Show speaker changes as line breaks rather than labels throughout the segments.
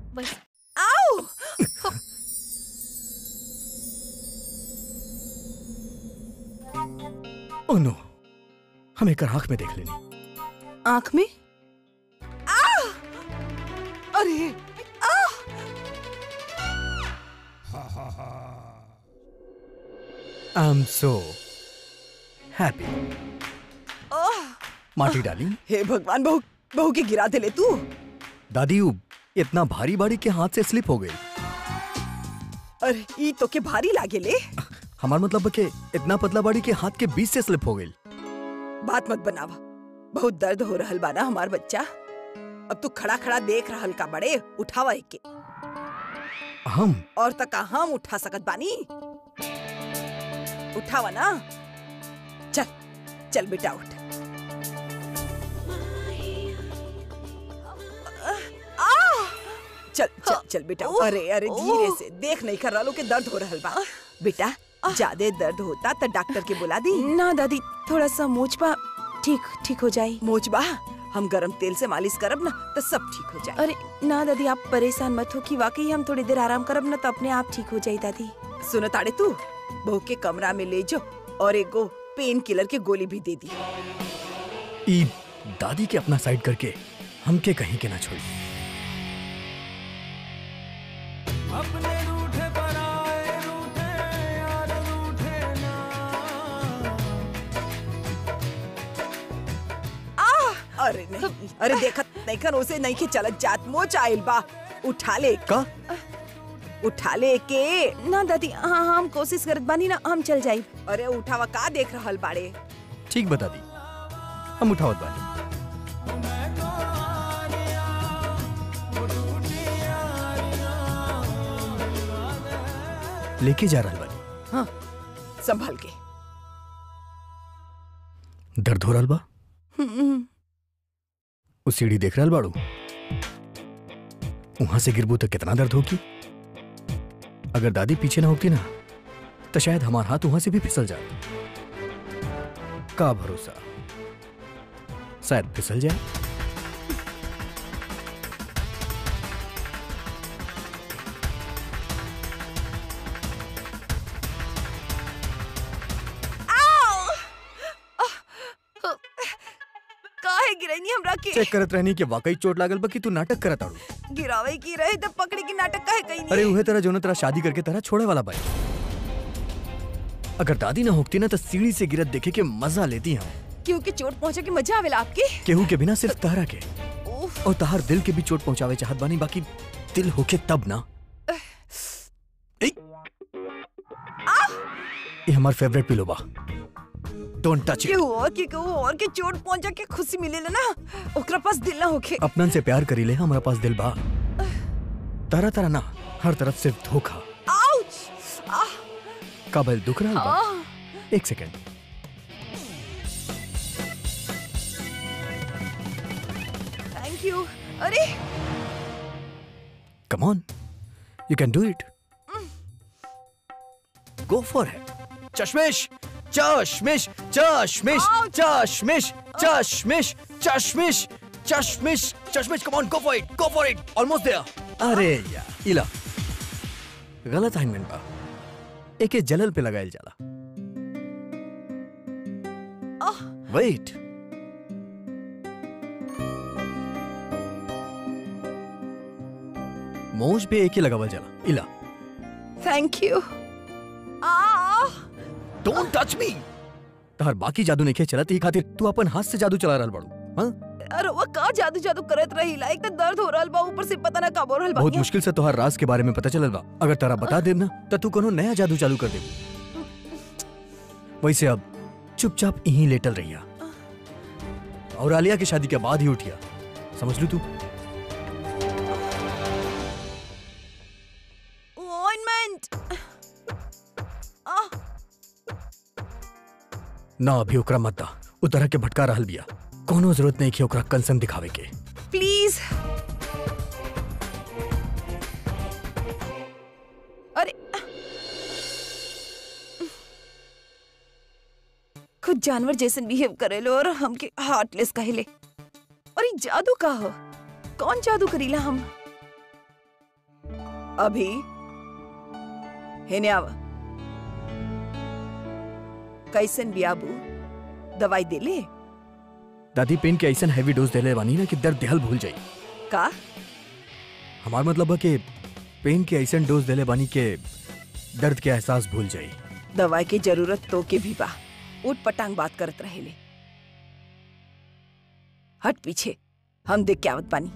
बस
आओ
oh no हम एक आंख में देख लेनी
आंख में आ! अरे आ!
I am so happy
ah!
माटी डाली
हे भगवान बहू बहू के गिरा दिले तू
दादी उ इतना भारी बाड़ी के हाथ से स्लिप हो गई
अरे ई तो के भारी लागे ले
हमार मतलब बा के इतना पतला बाड़ी के हाथ के बीच से स्लिप हो गई
बात मत बनावा बहुत दर्द हो रहल बा ना हमार बच्चा अब तू खड़ा खड़ा देख रहल का बड़े उठावा एके
हम
और तक हम उठा सकत बानी उठावा ना चल चल बेटा उठ आ! चल चल चल बेटा अरे अरे धीरे से देख नहीं कर रहा के दर्द हो रहल बा बेटा ज्यादा दर्द होता तो डॉक्टर के बुला दी
ना दादी थोड़ा सा मोचपा ठीक ठीक हो जाए
मोचबा हम गरम तेल से मालिश करब ना तो सब ठीक हो जाए
अरे ना दादी आप परेशान मत हो कि वाकई हम थोड़ी देर आराम करब ना तो अपने आप ठीक हो जाए दादी
सुनो ताड़े तू बहू के कमरा में ले जाओ और एक गो पेन किलर के गोली भी दे दी
ई दादी के अपना साइड करके हमके कहीं के ना छोड़ी
अपने रूठे पराए रूठे यार रूठे ना
अरे नहीं अरे देखत नहीं खन उसे नहीं के चलत जात मोच आइल बा उठा ले
का
उठा ले के
ना दादी हाँ हाँ हम कोशिश करत बानी ना हम चल जाए
अरे उठावा का देख रहल बाड़े
ठीक बता दी हम उठावत बानी लेके जा रहल बानी
हाँ संभल के
दर्द हो रहल बा उस सीढ़ी देख रहल बाड़ू वहां से गिरबू तो कितना दर्द होगी अगर दादी पीछे ना होती ना तो शायद हमारा हाथ वहां से भी फिसल जाए का भरोसा शायद फिसल जाए
काहे गिरनी हमरा के
चेक करत रहनी कि वाकई चोट लागल बा कि तू नाटक करत आड़ू
गिरावे की रहे तब पकड़े की नाटक काहे कहीं
अरे उहे तरह जो तेरा शादी करके तरह छोड़े वाला बाई अगर दादी ना होती ना तो सीढ़ी से गिरत देखे के मजा लेती हम
क्योंकि चोट पहुंचे की मजा आवेला आपके
केहू के बिना सिर्फ तहरा के
उफ,
और तहार दिल के भी चोट पहुंचावे चाहत बानी बाकी दिल होके तब ना ए! ये हमार फेवरेट पिलो बा डोंट टच इट
केहू और के केहू और के चोट पहुंचा के खुशी मिलेला ना ओकरा पास दिल ना होखे
अपनन से प्यार करी ले हमारा पास दिल बा तरह तरह ना हर तरफ सिर्फ धोखा
आउच आह
काबल दुख रहा बा
आह
एक सेकंड
थैंक यू अरे
Come on. You can do it. Go for it. Chashmish! Chashmish! Chashmish! Chashmish! Chashmish! Chashmish! Chashmish! Chashmish! Come on, go for it! Go for it! Almost there. अरे यार इला गलत असाइनमेंट बा एके जलल पे लगायल जाला wait मोज पे एके लगावल जाला इला
थैंक यू आ
डोंट टच मी तहर बाकी जादू नहीं चलत ही खातिर तू अपन हाथ से जादू चला रहल बाड़ू हाँ?
अरे वो का जादू जादू करत रही ला एक तो दर्द हो रहल बा ऊपर से पता ना कब हो रहल बा
बहुत मुश्किल से तोहर राज के बारे में पता चलल बा अगर तारा बता देब ना तो तू कोनो नया जादू चालू कर दे वैसे अब चुपचाप यहीं लेटल रहिया और आलिया की शादी के बाद ही उठिया समझ लू तू
ऑइंटमेंट
ना अभी ओकरा मत दा उ तरह के भटका रहल बिया कोनो जरूरत नहीं कि ओकरा कंसर्न दिखावे के
प्लीज अरे खुद जानवर जैसे बिहेव करेलो और हमके हार्टलेस कहेले और ये जादू का हो कौन जादू करीला हम
अभी हेने आव कैसन बियाबू दवाई दे ले
दादी पेन के ऐसा हैवी डोज देले बानी ना कि दर्द देहल भूल जाई
का
हमार मतलब है कि पेन के ऐसा डोज देले बानी के दर्द के एहसास भूल जाई
दवाई की जरूरत तो के भी बा उठ पटांग बात करत रहेले हट पीछे हम देख के आवत बानी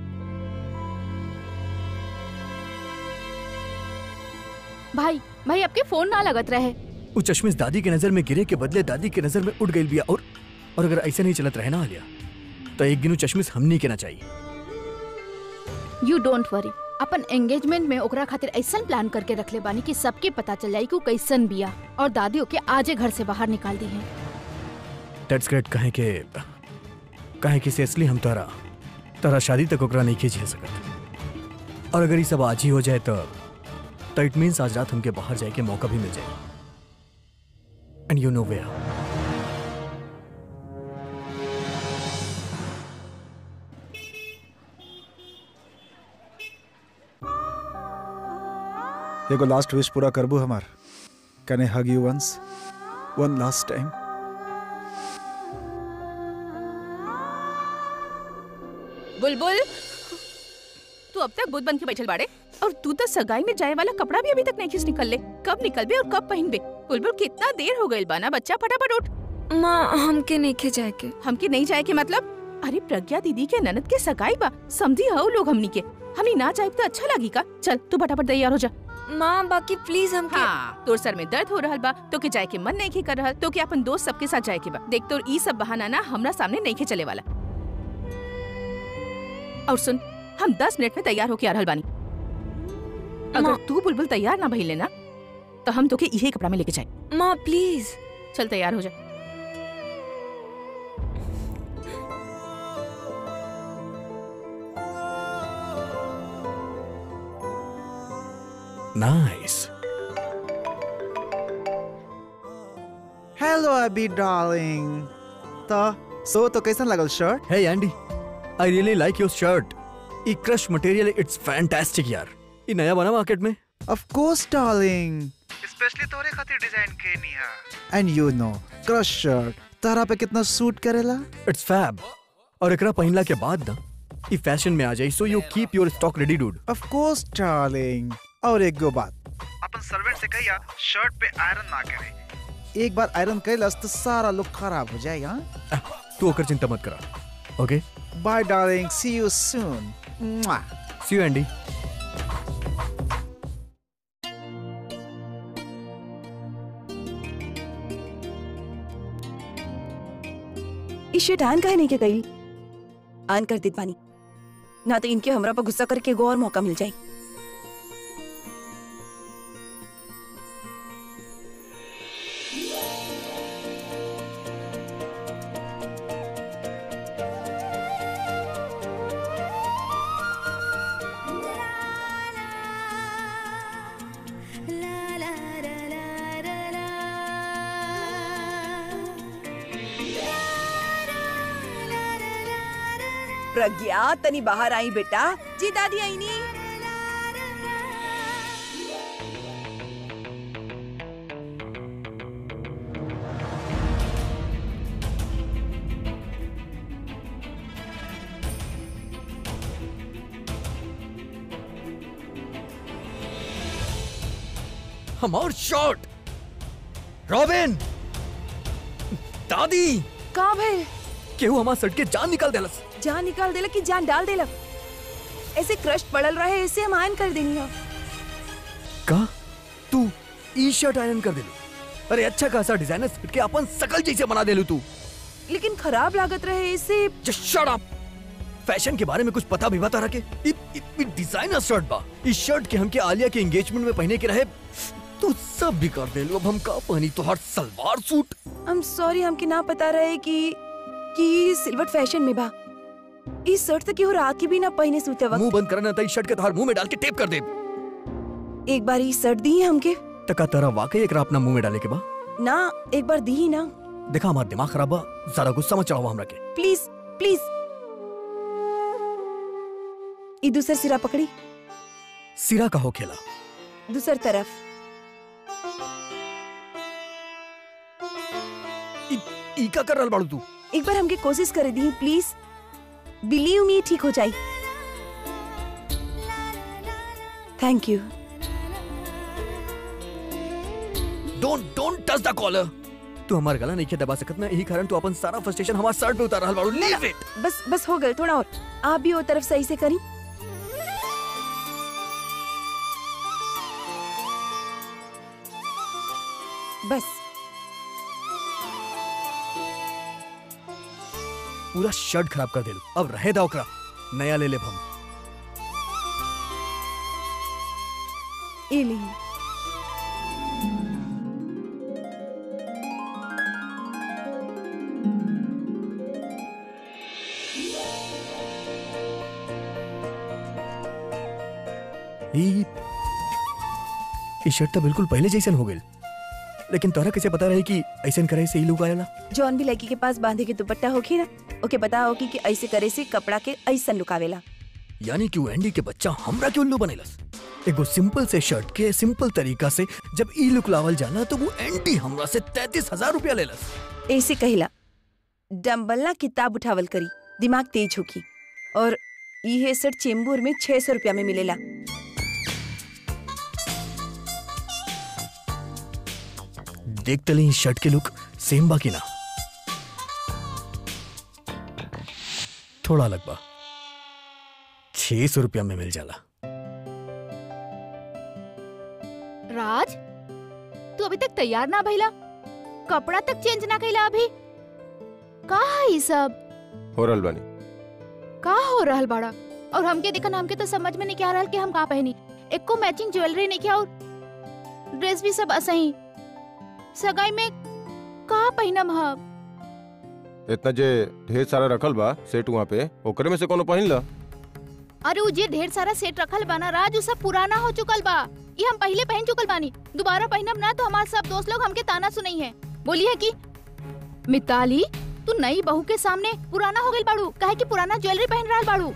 भाई भाई आपके फोन ना लगत रहे
वो चश्मिश दादी के नजर में गिरे के बदले दादी के नजर में उड़ गई बिया और और अगर ऐसे नहीं चलत रहे ना आलिया तो एक दिन चश्मिश हमनी के ना चाहिए
यू डोंट वरी अपन एंगेजमेंट में ओकरा खातिर ऐसन प्लान करके रखले बानी कि सबके पता चल जाई कि उ कैसन बिया और दादी ओके आजे घर से बाहर निकाल दी है
दैट्स ग्रेट कहे के कहे कि सीरियसली हम तारा तारा शादी तक ओकरा नहीं खींच सकत और अगर ये सब आज ही हो जाए तो तो इट मीन्स आज रात हमके बाहर जाए के मौका भी मिल जाए एंड यू नो वेयर
एगो लास्ट विश पूरा करबू हमार can I hug you once one last time
बुलबुल तू अब तक बुद्ध बन के बैठल बाड़े और तू तो सगाई में जाए वाला कपड़ा भी अभी तक नहीं खींच निकल ले कब निकलबे और कब पहनबे बुलबुल कितना देर हो गइल बाना बच्चा फटाफट उठ
माँ हमके नहीं जाए के
हमके नहीं जाए के मतलब अरे प्रज्ञा दीदी के ननद के सगाई बा समझी हो लोग हमनी के हमनी ना जाए तो अच्छा लगी का चल तू फटाफट तैयार हो जा
माँ बाकी प्लीज हमके
हाँ तोर सर में दर्द हो रहल बा तो के जाए के मन नहीं के कर रहल तो के अपन दोस्त सबके साथ जाए के बा देख तोर ई सब बहाना ना हमरा सामने नहीं के चले वाला और सुन हम दस मिनट में तैयार होके आ रहल बानी अगर
माँ-
तू बुलबुल तैयार ना भइले ना तो हम तोके इहे कपड़ा में लेके जाए
माँ प्लीज
चल तैयार हो जा
नाइस
हेलो अबी डार्लिंग तो सो तो कैसन लगल शर्ट
हे Andy I really like your shirt ई क्रश मटेरियल इट्स फैंटास्टिक यार ये नया बना मार्केट में
ऑफ कोर्स डार्लिंग स्पेशली तोरे खातिर डिजाइन केनी है and you know crush shirt तारा पे कितना सूट करेला
इट्स फैब और एकरा पहनला के बाद ना ई फैशन में आ जाई so you keep your stock ready dude
of course darling और एक गो बात अपन सर्वेंट से कहिया शर्ट पे आयरन ना करे एक बार आयरन कैलस तो सारा लुक खराब हो जाएगा
तू ओकर चिंता मत करा okay
bye darling see you soon
see you Andy
इस शर्ट आन काहे नहीं के गई आन कर देत बानी ना तो इनके हमरा पर गुस्सा करके एगो और मौका मिल जाए
प्रज्ञा तनी बाहर आई बेटा जी दादी आई नी
हमार शर्ट रॉबिन दादी
का भइल
केहू हमार शर्ट के जान निकाल देलस
जान निकाल देलक कि जान डाल देलक ऐसे क्रश पड़ल रहे ऐसे हम आयन कर देनी है
का तू ई शर्ट आयरन कर देलू अरे अच्छा खासा डिजाइनर शर्ट के अपन सकल जैसे बना देलू तू
लेकिन खराब लागत रहे ऐसे
जस्ट शट अप फैशन के बारे में कुछ पता भी बता रहा के इ, इ, इ डिजाइनर शर्ट बा इस शर्ट के हमके आलिया के एंगेजमेंट में पहने के रहे तू सब भी कर देलू अब हम का पहनी तो हर सलवार सूट
हम सॉरी हमके ना पता रहे कि कि सिल्वर फैशन में बा इस शर्ट तक केहू रात की भी ना पहने सूते वक्त
मुंह बंद करना था इस शर्ट के तोहर मुंह में डाल के टेप कर दे
एक बार ई शर्ट दी है हमके
तका तेरा वाकई एकरा अपना मुंह में डाले के बा
ना एक बार दी ही ना
देखा हमारा दिमाग खराब बा जरा गुस्सा मत चढ़ावा हमरा के
प्लीज प्लीज ई दूसरा सिरा पकड़ी
सिरा का हो खेला
दूसर तरफ
ई ई का कर रहल बाड़ू तू
एक बार हमके कोशिश करे दी प्लीज बिलीव मी ठीक हो जाई thank you
don't don't touch the collar तू हमार गला नहीं के दबा सकत ना यही कारण तू अपन सारा फ्रस्ट्रेशन हमार शर्ट पे उतार रहल बाड़ू लीव इट
बस बस हो गए थोड़ा और आप भी वो तरफ सही से करी बस
पूरा शर्ट खराब कर देलू अब रहे दा ओकरा नया ले लेब हम
ये ली
ई ई शर्ट तो बिल्कुल पहले जैसन हो गेल लेकिन तोरा कैसे पता रहे कि ऐसन करे से ई लोग आएला
जौन भी लड़की के पास बांधे के दुपट्टा होखी ना ओके पता होगी कि ऐसे करे से कपड़ा के ऐसा लुकावेला
यानी कि वो एंडी के बच्चा हमरा के उल्लू बनेलस एगो सिंपल से शर्ट के सिंपल तरीका से जब ई लुक लावल जाला तो वो एंडी हमरा से तैतीस हजार रुपया लेलस
ऐसे कहिला डम्बल ना किताब उठावल करी दिमाग तेज होखी और ये सेट चेंबूर में छह सौ रुपया में मिलेला
देख तले इस शर्ट के लुक सेम बाकी ना थोड़ा अलग बा छह सौ रुपया में मिल जाला
राज तू अभी तक तैयार ना भइला कपड़ा तक चेंज ना कइला अभी का है ई सब
हो रहल बानी
का हो रहल बाड़ा और हमके देखन हमके तो समझ में नहीं क्या रहल कि हम का पहनी एको मैचिंग ज्वेलरी नहीं किया और ड्रेस भी सब असही सगाई में का पहिनम हम
इतना जे ढेर सारा रखल बा सेट वहाँ पे ओकरे में से कोनो पहिन ला
अरे उ जे ढेर सारा सेट रखल बाना राज उ सब पुराना हो चुकल बा ये हम पहले पहन चुकल बानी दोबारा पहनब ना तो हमारे सब दोस्त लोग हमके ताना सुनई है बोली है कि मिताली तू नई बहू के सामने पुराना हो गई बाड़ू काहे कि पुराना ज्वेलरी पहन रहल बाड़ू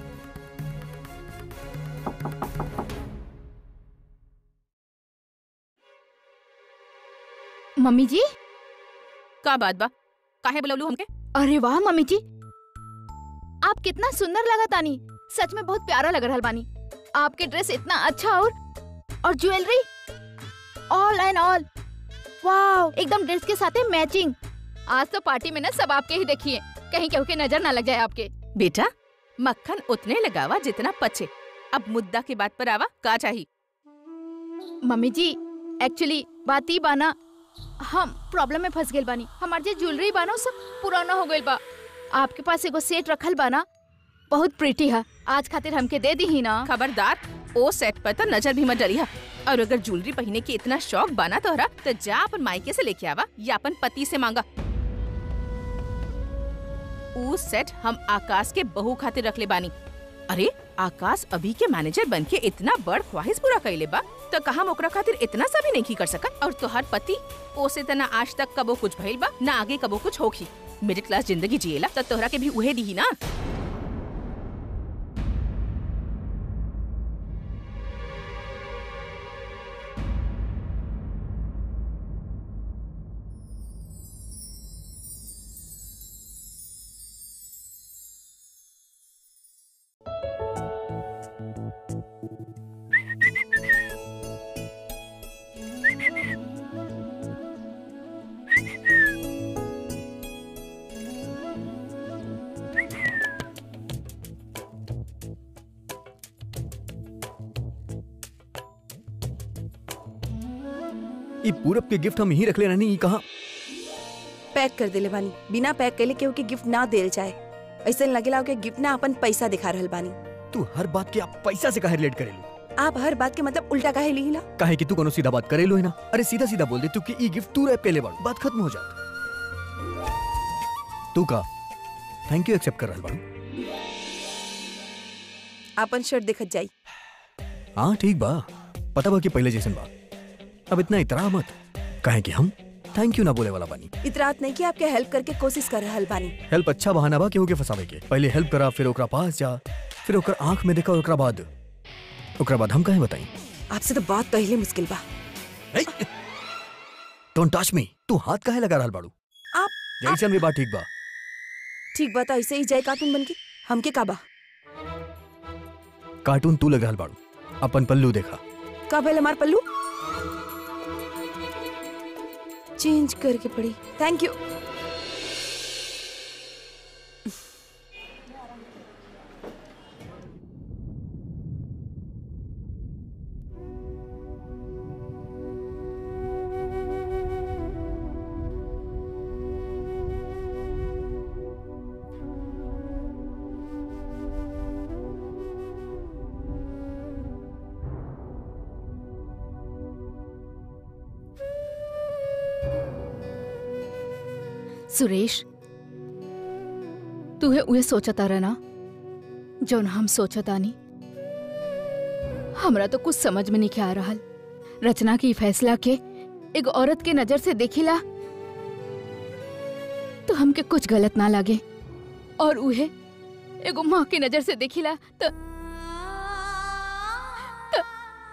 मम्मी जी
का बात बा काहे बुलवलू हमके
अरे वाह मम्मी जी आप कितना सुंदर लगा तानी सच में बहुत प्यारा लग रहा बानी आपके ड्रेस इतना अच्छा और और jewellery all and all wow एकदम ड्रेस के साथ मैचिंग आज तो पार्टी में ना सब आपके ही देखिए कहीं केहू के नजर ना लग जाए आपके
बेटा मक्खन उतने लगावा जितना पचे अब मुद्दा की बात पर आवा का चाहिए
मम्मी जी एक्चुअली बात ही बाना हम प्रॉब्लम में फंस गए बानी हमार जे ज्वेलरी बाना उ सब पुराना हो गइल बा आपके पास एगो सेट रखल बाना बहुत प्रीटी है आज खातिर हमके दे दी ही ना
खबरदार ओ सेट पर तो नजर भी मत डलिया और अगर ज्वेलरी पहनने की इतना शौक बना तोहरा तो जा अपन मायके से लेके आवा या अपन पति से मांगा ऊ सेट हम आकाश के बहू खातिर रख ले बानी अरे आकाश अभी के मैनेजर बन के इतना बड़ ख्वाहिश पूरा कैले बा तो कहा ओकरा खातिर इतना सा भी नहीं कर सकत और तोहर पति ओसे तना आज तक कबो कुछ भइल बा ना आगे कबो कुछ होखी मिडिल क्लास जिंदगी जिएला तो तोहरा के भी उहे दी ना
ई पूरब के गिफ्ट हम यहीं रख ले रहनी ई कहाँ
पैक कर देले बानी बिना पैक कैले केहू के गिफ्ट ना देल जाए ऐसा लगेला के गिफ्ट ना अपन पैसा दिखा रहल बानी
तू हर बात के आप पैसा से काहे रिलेट करेलू
आप हर बात के मतलब उल्टा काहे लिहिला
काहे कि तू कोनो सीधा बात करेलू है ना अरे सीधा सीधा बोल दे तू कि ई गिफ्ट तू रैप के ले बाड़ू बात खत्म हो जात तू का थैंक यू एक्सेप्ट कर रहल बाड़ू
अपन शर्ट देखत जाई
हाँ ठीक बा पता बा कि पहले जैसन बा अब इतना इतरा मत काहे कि हम थैंक यू ना बोले वाला बानी
इतरात नहीं कि आपके हेल्प करके कोशिश कर रहल बानी
हेल्प अच्छा बहाना बा केहू के फसावे के पहले हेल्प करा फिर ओकरा पास जा फिर ओकर आंख में देखा ओकरा बाद ओकरा बाद हम काहे बताई
आपसे तो बात पहले मुश्किल बा
डोंट टच मी तू हाथ काहे लगा रहल बाड़ू
आप
जैसन भी बात ठीक बा
ठीक बात ऐसे ही जाए कार्टून बन के हमके का बा
कार्टून तू लगा रहल बाड़ू अपन पल्लू देखा
का भले हमार पल्लू चेंज करके पड़ी थैंक यू
सुरेश तूहे उहे सोचता रहना जौन हम सोचतानी हमरा तो कुछ समझ में नहीं आ रहल रचना की फैसला के एक औरत के नजर से देखिला तो हमके कुछ गलत ना लगे और उहे एगो माँ के नजर से देखिला तो तो,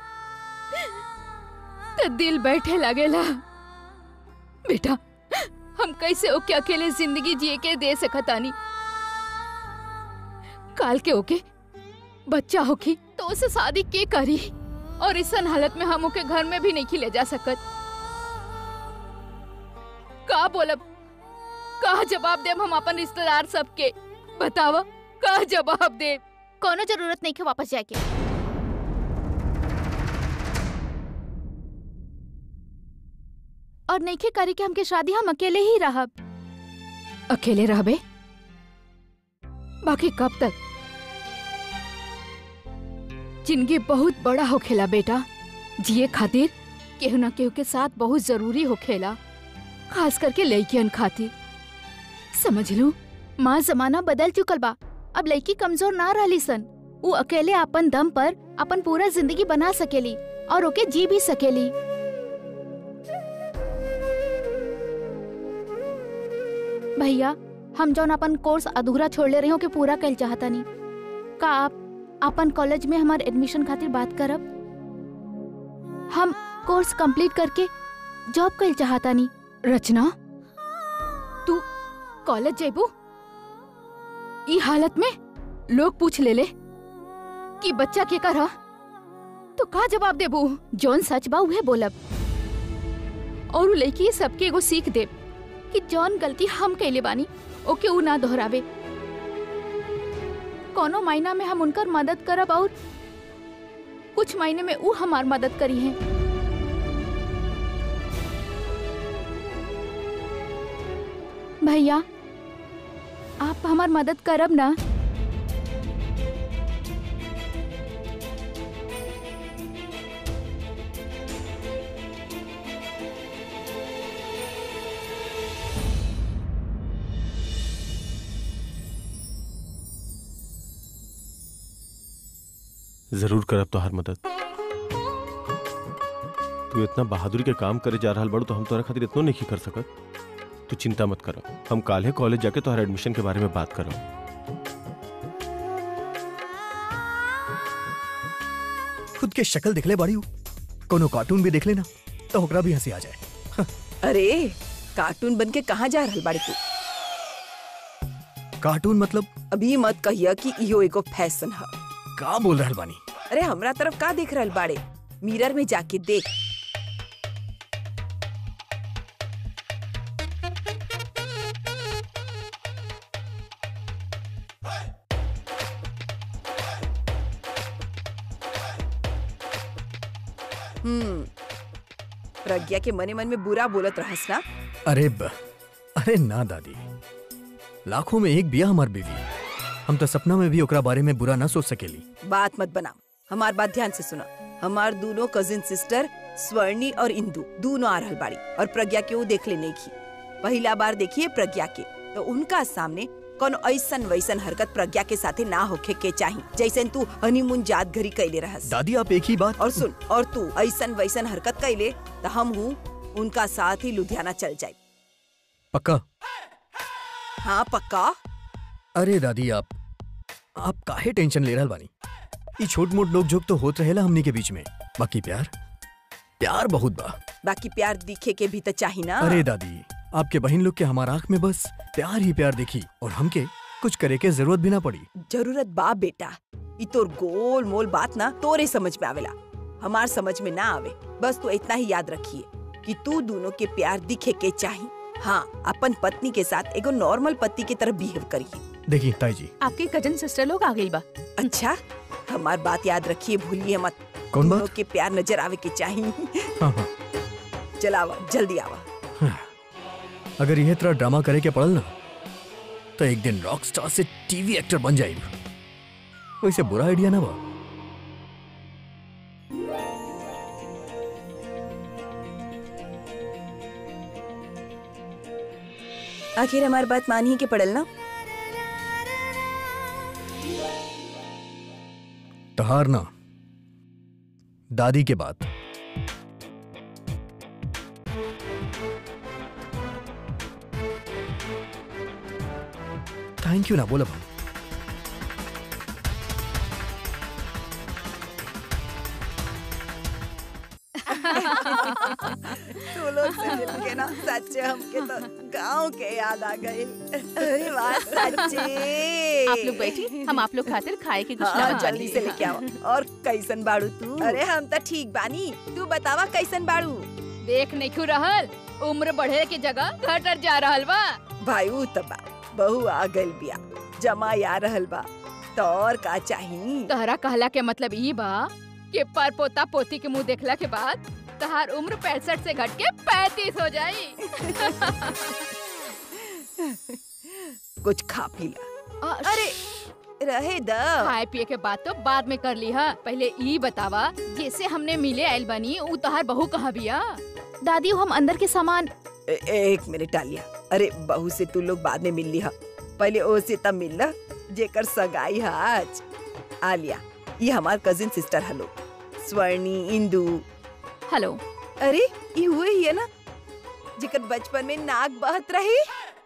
तो दिल बैठे लगेला बेटा हम कैसे ओके अकेले जिंदगी जिए के दे सकतानी काल के ओके बच्चा होकी तो उसे शादी के करी और इस हालत में हम ओके घर में भी नहीं खिले जा सकत का बोलब का जवाब देब हम अपन रिश्तेदार सबके बतावा का जवाब देब कोनो जरूरत नहीं के वापस जाके और नहीं के करी के हमके शादी हम अकेले ही रहब अकेले रहबे बाकी कब तक जिंदगी बहुत बड़ा होखेला बेटा जिए खातिर केहू ना केहू के साथ बहुत जरूरी होखेला खास करके लड़कियन खातिर समझ लू माँ जमाना बदल चुकल बा अब लड़की कमजोर ना रहली सन वो अकेले अपन दम पर अपन पूरा जिंदगी बना सकेली और ओके जी भी सकेली भैया हम जौन अपन कोर्स अधूरा छोड़ले रही के पूरा कल चाहता नहीं का आप अपन कॉलेज में हमार एडमिशन खातिर बात करब हम कोर्स कंप्लीट करके जॉब कल चाहता नहीं रचना तू कॉलेज जेबू ई हालत में लोग पूछ ले ले कि बच्चा के कर तो का जवाब देबू जौन सच बा उहे बोलब और उ लड़की सबके एगो सीख देब कि जौन गलती हम कैले बानी ओके उ ना दोहरावे कोनो महीना में हम उनकर मदद करब और कुछ महीने में उ हमार मदद करी है भैया आप हमार मदद करब ना
जरूर करब तोहार मदद तू इतना बहादुरी के काम करे जा रहल बड़ू तो हम तोहरा खातिर इतनो नहीं कर सकत तू चिंता मत कर हम काले कॉलेज जाके तोहरा एडमिशन के बारे में बात करब
खुद के शक्ल दिखले बाड़ी हूँ कोनो कार्टून भी देख लेना तो ओकरा भी हंसी आ जाए
अरे कार्टून बन के कहाँ जा रहल बाड़ी तू
कार्टून मतलब
अभी मत कहिया कि इहो एगो फैशन है
का बोल रहल बानी
अरे हमरा तरफ का देख रहल बाड़े मिरर में जाके देख हम्म प्रज्ञा के मने मन में बुरा बोलत रहस ना
अरे ब, अरे ना दादी लाखों में एक बिया हमार बीवी हम तो सपना में भी ओकरा बारे में बुरा ना सोच सकेली
बात मत बनाओ हमार बात ध्यान से सुना हमार दोनों कजिन सिस्टर स्वर्णी और इंदु दोनों आ रहल बाड़ी और प्रज्ञा के वो देख ले नहीं की पहला बार देखिए प्रज्ञा के तो उनका सामने कोनो ऐसन वैसन हरकत प्रज्ञा के साथे ना होखे के चाही जैसन तू हनीमून जात घरी कैले रहस
दादी आप एक ही बात
और सुन और तू ऐसन वैसन हरकत कैले तो हम हूँ उनका साथ ही लुधियाना चल जाए
पक्का
हाँ पक्का
अरे दादी आप आप काहे टेंशन ले रहल बानी ये छोट मोट लोग जोक तो होत रहेला हमनी के बीच में बाकी प्यार प्यार बहुत बा
बाकी प्यार दिखे के भी तो चाही ना
अरे दादी आपके बहन लोग के हमार आंख में बस प्यार ही प्यार देखी और हमके कुछ करे के जरूरत भी ना पड़ी
जरूरत बा बेटा ई तोर गोल मोल बात ना तोरे समझ में आवेला हमार समझ में ना आवे बस तू इतना ही याद रखिए कि तू दोनों के प्यार दिखे के चाही हाँ अपन पत्नी के साथ एगो नॉर्मल पति की तरह बिहेव करिए
देखिए ताई जी
आपके कजन सिस्टर लोग आ गई बा
अच्छा हमार बात याद रखिए भूलिए मत
कौन
दोनों
बात
के प्यार नजर आवे के चाही
हाँ हाँ
चलावा जल्दी आवा
अगर यह तरह ड्रामा करे के पड़ल ना तो एक दिन रॉक स्टार से टीवी एक्टर बन जाए वैसे बुरा आइडिया ना बा
आखिर हमारी बात मान ही के पड़ल ना
तहार ना दादी के बात थैंक यू ना बोला भाई
तू लोग से मिल के ना सच्चे हमके तो गांव के याद आ गए अरे वाह सच्चे
आप लोग बैठी हम आप लोग खातिर खाए के कुछ
हाँ
लावत
जल्दी
बानी।
से लेके आओ और कैसन बाड़ू तू अरे हम तो ठीक बानी तू बतावा कैसन बाड़ू
देख नहीं क्यों रहल उम्र बढ़े के जगह घटर जा रहल बा
भाई ऊ तबा बहू आ गइल बिया जमा आ रहल बा तो और का चाही
तहरा कहला के मतलब ई बा कि पर पोता पोती के मुंह देखला के बाद तहार उम्र पैंसठ से घट के पैंतीस हो जाई
कुछ खा पी ला
अरे
अरे रहे द
खाए पिए के बाद तो बाद में कर ली हा पहले ई बतावा जैसे हमने मिले आइल बनी ऊ तहार बहू कहा बिया दादी हम अंदर के सामान
ए- एक मिनट डालिया अरे बहू से तू लोग बाद में मिल लिहा पहले ओ से तब मिल ला जेकर सगाई है आज आलिया ये हमार cousin sister hello Swarni Indu
hello
अरे ये हुए ही है ना जेकर बचपन में नाक बहत रही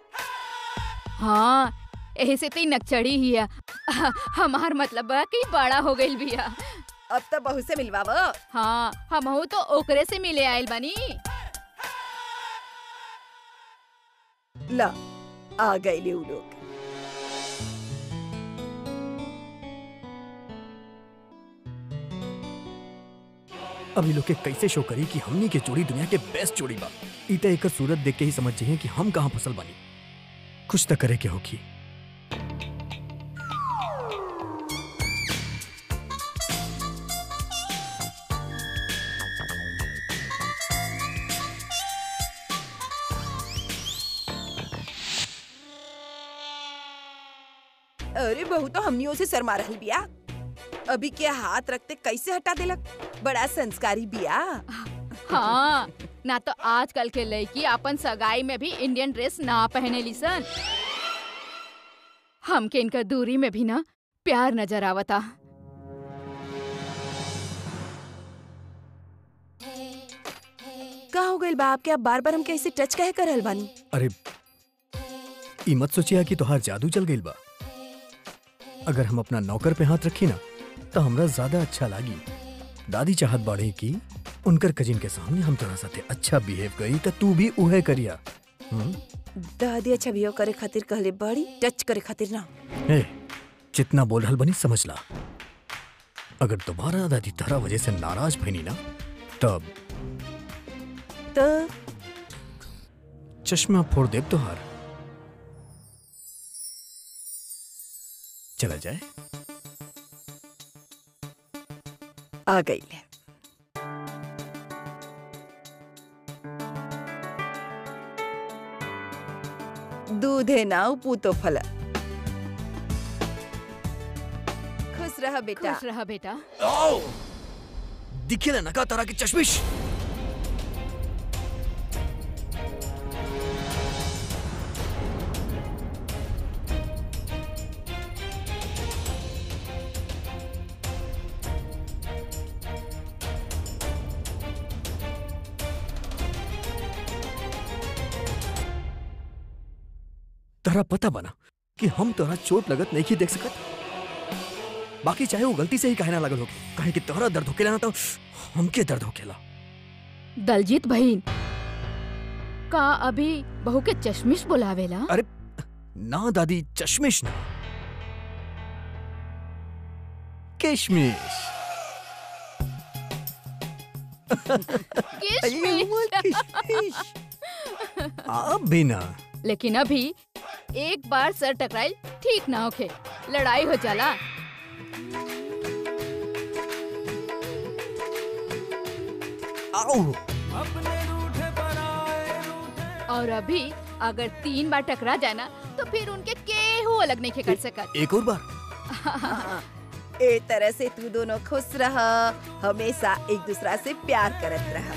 हाँ यही से तो नक्चड़ी ही है हमार मतलब बा कि बड़ा हो गइल बिया
अब तो बहू से मिलवाव
हाँ हम तो ओकरे से मिले आइल बनी
ला आ गए ले उ लोग
अब ये लोग के कैसे शो करी कि हमनी के जोड़ी दुनिया के बेस्ट जोड़ी बा ई त एकर सूरत देख के ही समझ जाइए कि हम कहाँ फसल बानी कुछ तो करे के होगी
अरे बहू तो हमनियों से शर्मा रहल बिया अभी के हाथ रखते कैसे हटा देलक बड़ा संस्कारी बिया
हाँ ना तो आजकल के लड़की अपन सगाई में भी इंडियन ड्रेस ना पहने लीसन हमके इनका दूरी में भी ना प्यार नजर आवता
का हो गइल बा आपके आप बार बार हम कैसे टच कहे कर रहल बानी
अरे ई मत सोचिया कि तोहार जादू चल गइल बा अगर हम अपना नौकर पे हाथ रखी ना तो हमरा ज्यादा अच्छा लागी दादी चाहत बाड़े कि उनकर कजिन के सामने हम तोरा साथे अच्छा बिहेव करी त तू भी उहे करिया हम्म?
दादी अच्छा बिहेव करे खातिर कहले बड़ी टच करे खातिर ना
ए, जितना बोल रहल बनी समझ ला अगर दोबारा दादी तारा वजह से नाराज भइनी ना तब
तो
चश्मा फोड़ देब तोहार चला जाए
आ गई ले दूधे नाव पूतो फल खुश रह बेटा
खुश रहा बेटा
आओ दिखे ना नका तारा की चश्मिश तारा पता बना कि हम तोरा चोट लगत नहीं देख सकत बाकी चाहे वो गलती से ही कहना लगल हो कहीं कि तोहरा दर्द होकेला ना तो हमके दर्द होकेला
दलजीत बहन का अभी बहू के चश्मिश बुलावेला
अरे ना दादी चश्मिश ना किशमिश
किशमिश।
अब भी ना
लेकिन अभी एक बार सर टकराइल ठीक ना होखे लड़ाई हो जाला
आओ
अपने रूठे पराए रूठे
और अभी अगर तीन बार टकरा जाए ना तो फिर उनके केहू अलग नहीं कर सकत
एक और बार
ए तरह से तू दोनों खुश रह हमेशा एक दूसरा से प्यार करत रह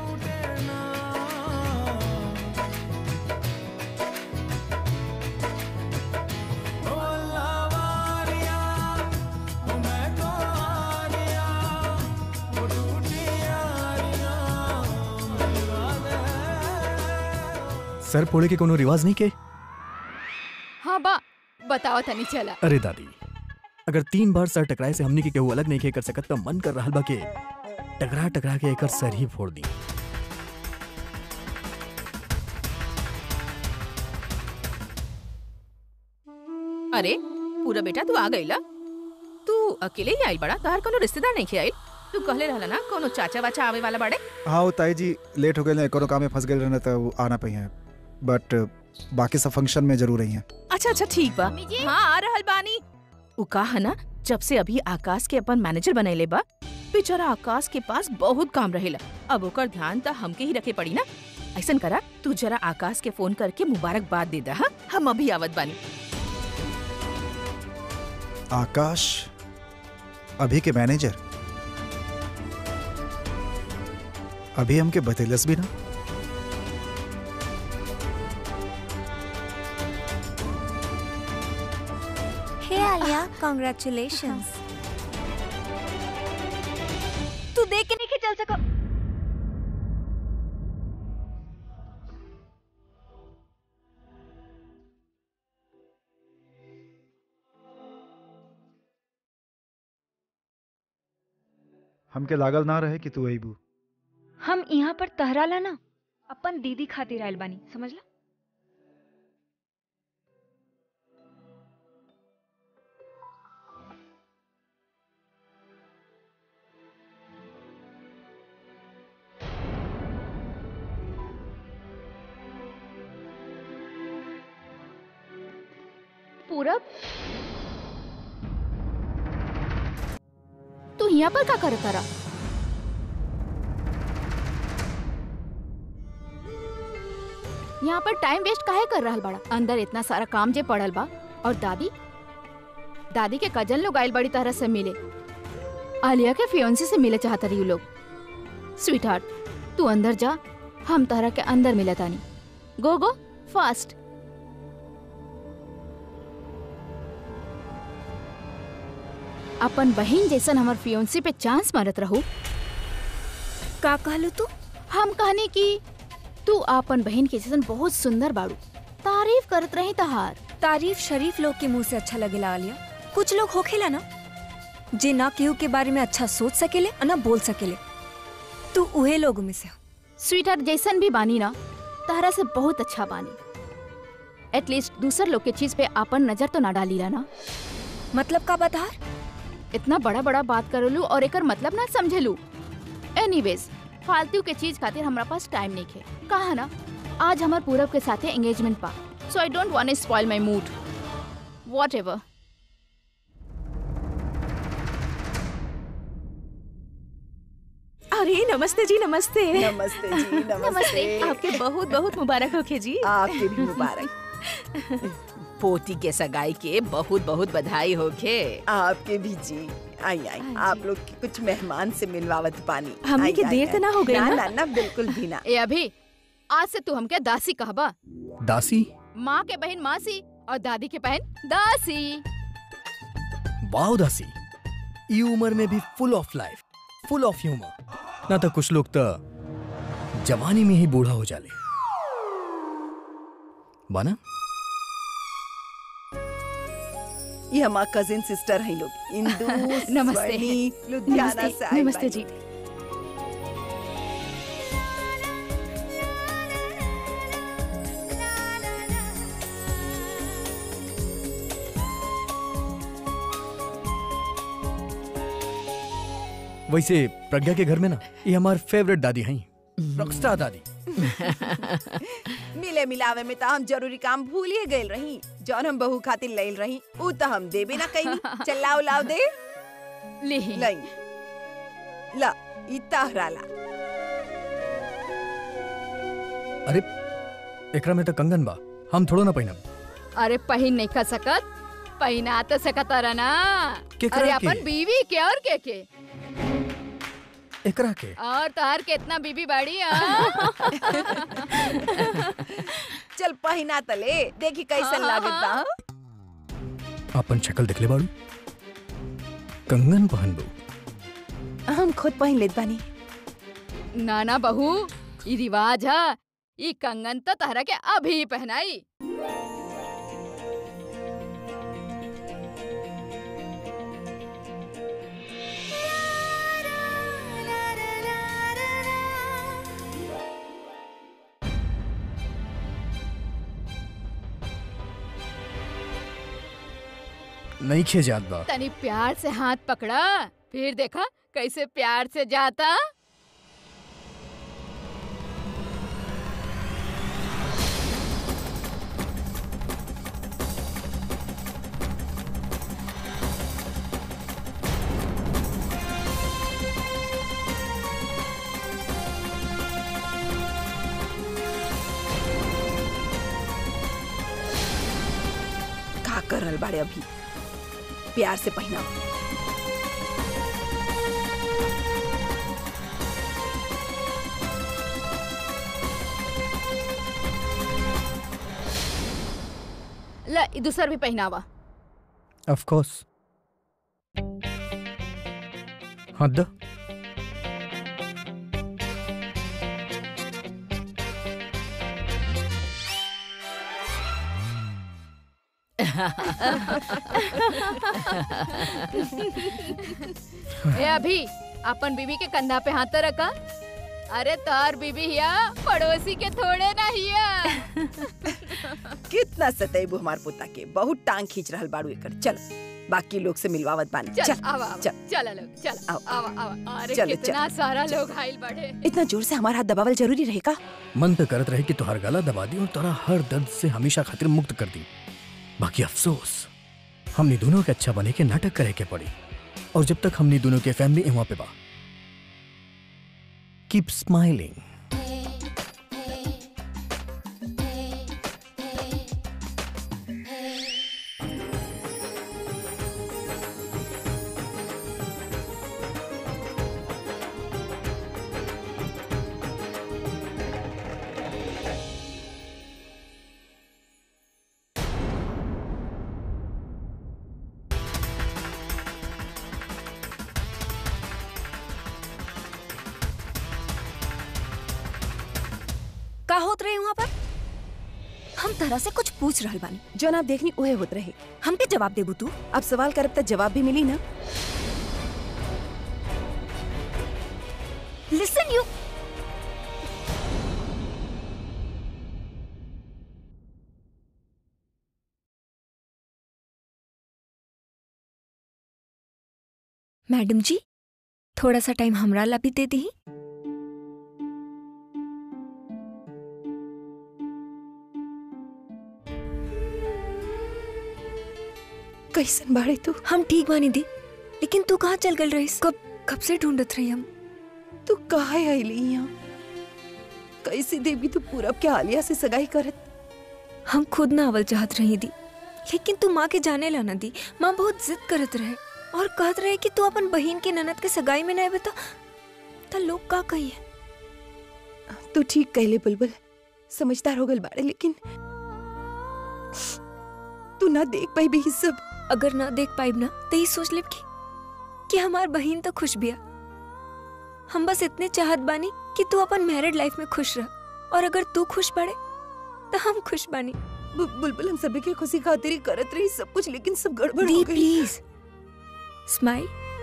ओ अल्लाह वारिया ओ मैं तो आरिया वो टूटी यारिया मिलवा दे
सर फोड़े के कोनो रिवाज नहीं के
हाँ बा बताओ तनी चला
अरे दादी अगर तीन बार सर टकराए से हमनी के केहू अलग नहीं के कर सकत तो मन कर रहल बा के टकरा टकरा के एकर सर ही फोड़ दी
अरे पूरा बेटा तू आ गईला तू अकेले ही आई बड़ा तोहर कोनो रिश्तेदार नहीं आई तू कहले रहला ना कोनो चाचा वाचा आवे वाला बड़े
हाँ वो ताई जी लेट हो गए कोनो काम में फंस गए रहने तो वो आना पही है बट बाकी सब फंक्शन में जरूर रही हैं
अच्छा अच्छा ठीक बा
मम्मी जी।
हाँ आ रहल बानी उ कहा ना जब से अभी आकाश के अपन मैनेजर बनैले बा बेचारा आकाश के पास बहुत काम रहेला अब ओकर ध्यान त हमके ही रखे पड़ी ना ऐसन करा तू जरा आकाश के फोन करके मुबारकबाद दे दा हाँ? हम अभी आवत बानी
आकाश अभी के मैनेजर अभी हमके बतेलस भी ना
हे आलिया कॉन्ग्रेचुलेशंस तू देख के नहीं चल सको
हमके लागल ना रहे कि तू अबू
हम यहाँ पर तहराला ना अपन दीदी खातिर आयल बानी समझला
पूरब तू यहाँ पर का करत तारा यहाँ पर टाइम वेस्ट काहे कर रहल बड़ा अंदर इतना सारा काम जे पड़ल बा और दादी दादी के कजन लोग आइल बड़ी तरह से मिले आलिया के फियोन्सी से मिले चाहता रही लोग स्वीट हार्ट तू अंदर जा हम तरह के अंदर मिले तानी गो गो फास्ट अपन बहन जैसन हमर फियोन्सी पे चांस मारत रहू
का कहलू तू
हम कहनी कि तू अपन बहन के जैसन बहुत सुंदर बाड़ू तारीफ करत रही तहार
तारीफ शरीफ लोग के मुंह से अच्छा लगेला आलिया कुछ लोग होखेला ना जे ना केहू के बारे में अच्छा सोच सकेले और ना बोल सकेले तू उहे लोगों में से हो।
स्वीटर जैसन भी बानी ना तहरा से बहुत अच्छा बानी एटलीस्ट दूसर लोग के चीज पे अपन नजर तो ना डाली ना
मतलब का बता
इतना बड़ा बड़ा बात करलू और एकर मतलब ना समझेलू एनीवेज फालतू के चीज खातिर हमरा पास टाइम नहीं है कहा ना आज हमार पूरब के साथे एंगेजमेंट पा so I don't want spoil my mood whatever
अरे नमस्ते जी नमस्ते
नमस्ते जी
नमस्ते।
नमस्ते
आपके बहुत बहुत मुबारक होखे जी
आपके भी मुबारक
पोती के सगाई के बहुत बहुत बधाई होखे
आपके भी जी आई आई आप लोग के कुछ मेहमान से मिलवावत पानी
हमनी
आई,
के
आई,
देर
आई।
तो ना हो गई
ना
ना?
ना ना बिल्कुल भी ना
ए अभी आज से तू हमके दासी कहबा
दासी
माँ के बहन मासी और दादी के बहन दासी
वाओ दासी ई उम्र में भी full of life full of humour ना तो कुछ लोग तो जवानी में ही बूढ़ा हो जाले बाना
ये हमार कजिन सिस्टर हैं लोग इंदु
नमस्ते।
स्वर्णी, लुधियाना से आइल
नमस्ते
बानी।
जी
वैसे प्रज्ञा के घर में ना ये हमार फेवरेट दादी हैं रॉकस्टार दादी
मिले मिलावे में तो हम जरूरी काम भूल ही गए रही जौन हम बहू खातिर लैल रही ऊ तो हम देबे ना कहीं चलाओ लाओ दे
लिही
लई ला ई तहराला
अरे एकरा में तो कंगन बा हम थोड़ो ना पहिनब
अरे पहिन नहीं खा सकत पहिना तो सकत रहा ना
केकरा
अरे
के?
अपन बीवी के और के के
एकरा के
और तोहर कितना बीबी बाड़ी हाँ?
चल पहिना तले देखी कैसन लागत बा हाँ?
अपन शक्ल दिखले बाड़ू कंगन पहनबू
हम खुद पहन लेत बानी
नाना बहू ई रिवाज है ई कंगन तो तहरा के अभी पहनाई
नहीं खे जात बा
तनी प्यार से हाथ पकड़ा फिर देखा कैसे प्यार से जाता
का कर रहल बाड़े अभी प्यार से पहिना
ल ई दूसर भी पहनावा
ऑफ कोर्स हद
ए अभी अपन बीबी के कंधा पे हाथ तो रखा अरे तार बीबी हिया पड़ोसी के थोड़े ना हिया
कितना सतैबू हमार पोता के बहुत टांग खींच रहल बाड़ू एकर चल बाकी लोग से मिलवावत बानी
चल
चल
आवा आवा
चल
चल लोग चल
आओ,
आवा आवा अरे
चलो,
कितना सारा लोग आइल बढ़े
इतना जोर से हमारा हाथ दबावल जरूरी रहेगा
मन तो करत रहे कि तुहार गला दबा दी और तोरा हर दर्द से हमेशा खातिर मुक्त कर दी बाकी अफसोस हमनी दोनों के अच्छा बने के नाटक करे के पड़ी और जब तक हमनी दोनों के फैमिली इहाँ पे बा कीप स्माइलिंग
का होत रहे वहाँ पर हम तरह से कुछ पूछ रहल बानी
जौन आप देखनी उहे होत रहे
हमके जवाब देबू तू
अब सवाल करब त जवाब भी मिली ना
लिसन यू मैडम जी थोड़ा सा टाइम हमरा ला भी दे दी
कैसन बाड़े तू
हम ठीक बानी दी लेकिन तू कहाँ चल गल रहीस कब कब से ढूंढत रही हम
तू काहे आइली यहाँ कैसे देवी तू पूरब के आलिया से सगाई करत
हम खुद ना अवल चाहत रही दी लेकिन तू माँ के जाने ला ना दी माँ बहुत जिद करत रहे और कहत रहे कि तू अपन बहन के ननद के सगाई में नहीं बता तो लोग का कही है
तू ठीक कहले बुलबुल समझदार हो गल बाड़े लेकिन तू ना देख पाई भी ई सब
अगर ना देख पाइब ना तो ये सोच ले कि, कि हमार बहन तो खुश बिया हम बस इतने चाहत बानी कि तू अपन मैरिड लाइफ में खुश रह और अगर तू खुश पड़े तो हम खुश बानी
बु- बुलबुल हम सभी के खुशी खातिर ही करत रही सब कुछ लेकिन सब गड़बड़ हो
दी
गई
प्लीज स्माइल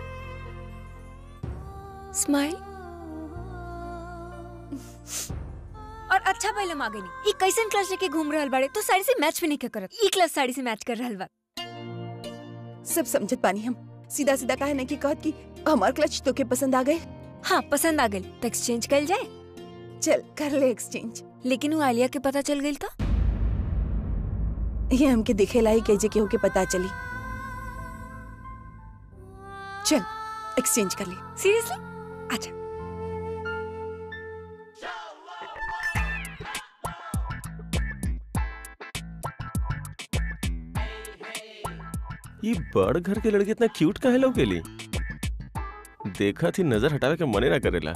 स्माइल और अच्छा पहले आ गई ई कैसन क्लास लेके घूम रहल बाड़े तो साड़ी से मैच भी नहीं के करत ई क्लास साड़ी से मैच कर रहल बा
सब समझत पानी हम सीधा सीधा काहे नहीं कि कहत कि हमार क्लच तो के पसंद आ गए
हाँ पसंद आ गई तो एक्सचेंज कर जाए
चल कर ले एक्सचेंज
लेकिन वो आलिया के पता चल गई तो
ये हमके दिखे लाई कैजे के होके पता चली चल एक्सचेंज कर ले
सीरियसली अच्छा
ये बड़ घर के लड़के इतना क्यूट काहे लोग गेली देखा थी नजर हटावे के मने ना करेला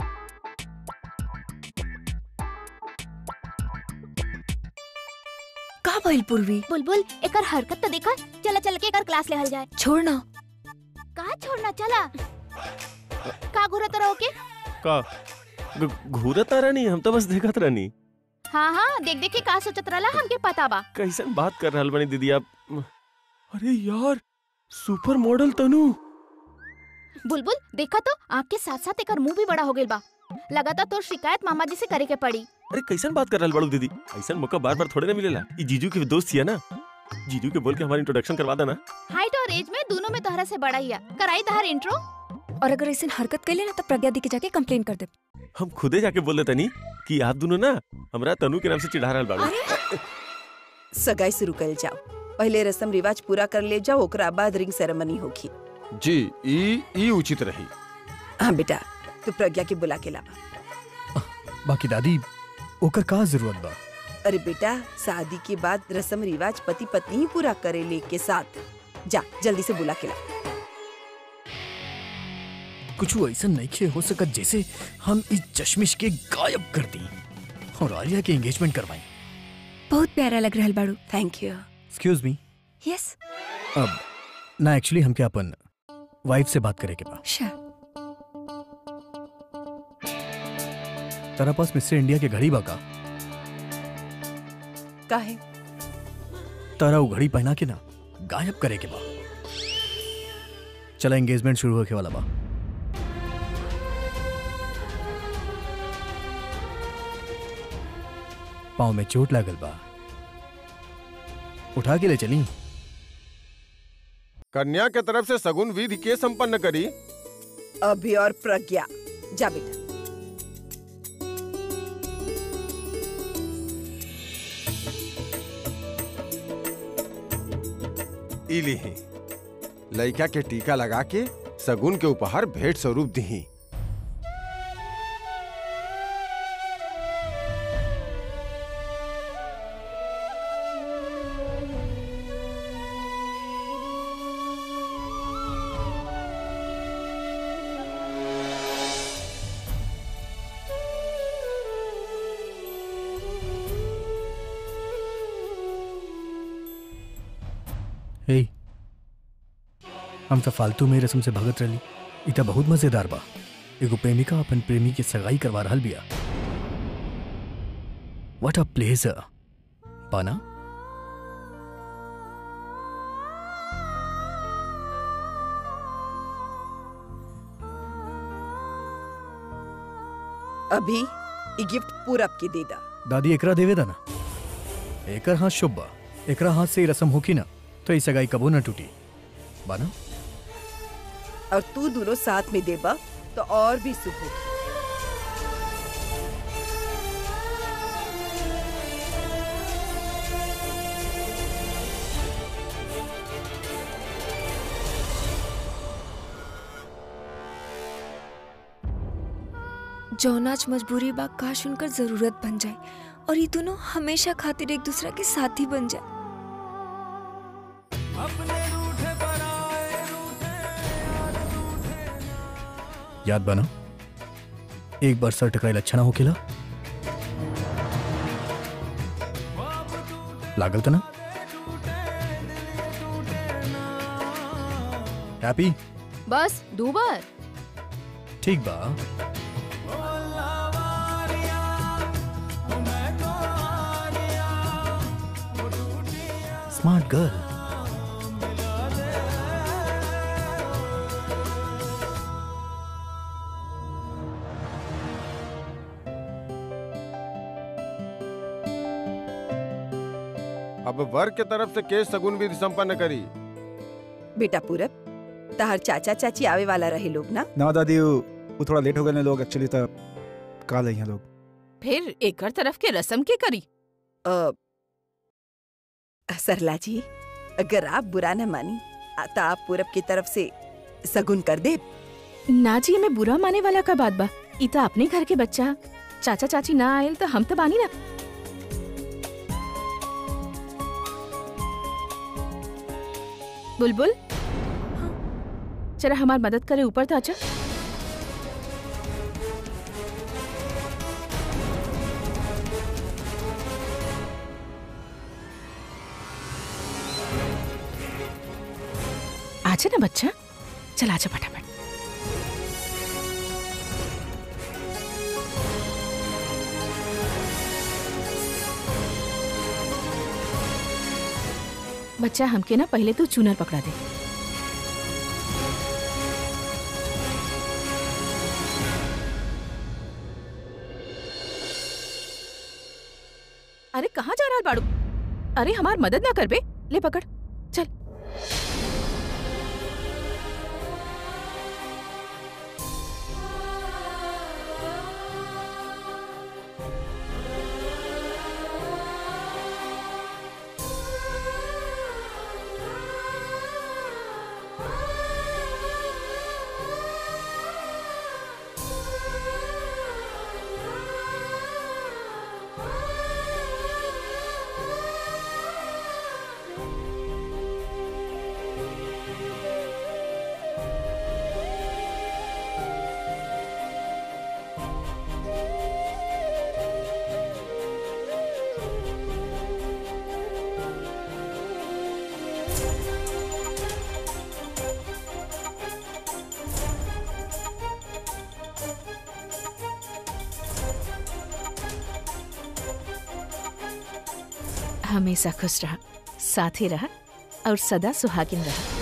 का भइल पूर्वी
बुलबुल एकर हरकत तो देखा चला चल के एकर क्लास लेहल जाए
छोड़ ना
कहा छोड़ना चला का घुरत रहो के
का घ- घूरत ना रानी हम तो बस देखत रानी
हाँ हाँ देख देख के का सोचत रहला हमके पता बा
कैसन बात कर रहल बनी दीदी आप अरे यार सुपर मॉडल तनु
बुलबुल देखा तो आँख के साथ साथ एकर मुंह भी बड़ा हो गइल बा लगातार तोर शिकायत मामा जी से करे के पड़ी
अरे कैसन बात कर रहल बड़ू दीदी ऐसन मौका बार बार थोड़े ना मिलेला ये जीजू के दोस्त हिया ना जीजू के बोल के हमारी इंट्रोडक्शन करवा देना
हाइट और एज में दोनों में तोहरा से बड़ा ही है कराई तहर इंट्रो
और अगर ऐसे हरकत कैले ना तो प्रज्ञा दी के जाके कंप्लेन कर दे
हम खुदे जाके बोल देता नहीं कि आप दोनों ना हमरा तनु के नाम से चिढ़ा रहल बाड़ू
सगाई शुरू कर जाओ पहले रस्म रिवाज पूरा कर ले जाओ ओकरा बाद रिंग सेरेमनी होगी
जी ई ई उचित रही
हाँ बेटा तू प्रज्ञा के बुला के लावा
बाकी दादी ओकर का जरूरत बा
अरे बेटा शादी के बाद रस्म रिवाज पति पत्नी ही पूरा करे ले के साथ जा जल्दी से बुला के ला
कुछ ऐसा नहीं खे हो सकत जैसे हम इस चश्मिश के गायब कर दी और आलिया के एंगेजमेंट करवाई
बहुत प्यारा लग रहल बाड़ू
thank you
excuse me
yes
अब ना एक्चुअली हमके अपन वाइफ से बात करे के बा
श्योर
तारा पास मिस्टर इंडिया के घड़ी बा का
काहे
तारा वो घड़ी पहना के ना गायब करे के बा चला एंगेजमेंट शुरू होके वाला बा पाँव में चोट लागल बा उठा के ले चली
कन्या के तरफ से सगुन विधि के संपन्न करी
अभी और प्रज्ञा जा बेटा
ई लीही लइका के टीका लगा के सगुन के उपहार भेंट स्वरूप दही
हे हम तो फालतू में रस्म से भगत रही इ त बहुत मजेदार बा एगो प्रेमिका अपन प्रेमी के सगाई करवा रहल बिया व्हाट अ प्लेजर पाना
अभी ये गिफ्ट पूरब के दे दा
दादी एकरा देवे दा ना एकर हाथ शुभ बा एकरा हाथ से ही रस्म होकी ना तो ई सगाई कबो ना टूटी बाना
और तू दोनों साथ में देबा तो और भी शुभ होगी
जौनाच मजबूरी बा काश उनकर जरूरत बन जाए और ये दोनों हमेशा खातिर एक दूसरा के साथी बन जाए
अपने रूठे पर आए
याद बना एक बार सर टकराइल अच्छा ना होकेला लागल तना हैप्पी
बस दो बार
ठीक बा
मैं तो आ गया वो टूटी
गर्ल
अब वर के तरफ से केस सगुन विधि संपन्न करी
बेटा पूरब तहर चाचा चाची आवे वाला रहे लोग ना
ना दादी वो वो थोड़ा लेट हो गए ने लोग एक्चुअली तब काल हैं लोग
फिर एकर तरफ के रस्म के करी
अ, सरला जी अगर आप बुरा न मानी आ, तो आप पूरब की तरफ से सगुन कर दे
ना जी में बुरा माने वाला का बात बा ई तो अपने घर के बच्चा चाचा चाची ना आयल तो हम तो बानी ना बुलबुल जरा हमार मदद करे ऊपर तो अच्छा आजा ना बच्चा चल आजा फटाफट बच्चा हमके ना पहले तो चूनर पकड़ा दे अरे कहाँ जा रहा बाड़ू अरे हमार मदद ना कर बे ले पकड़ चल हमेशा खुश रहा साथ ही रहा और सदा सुहागिन रहा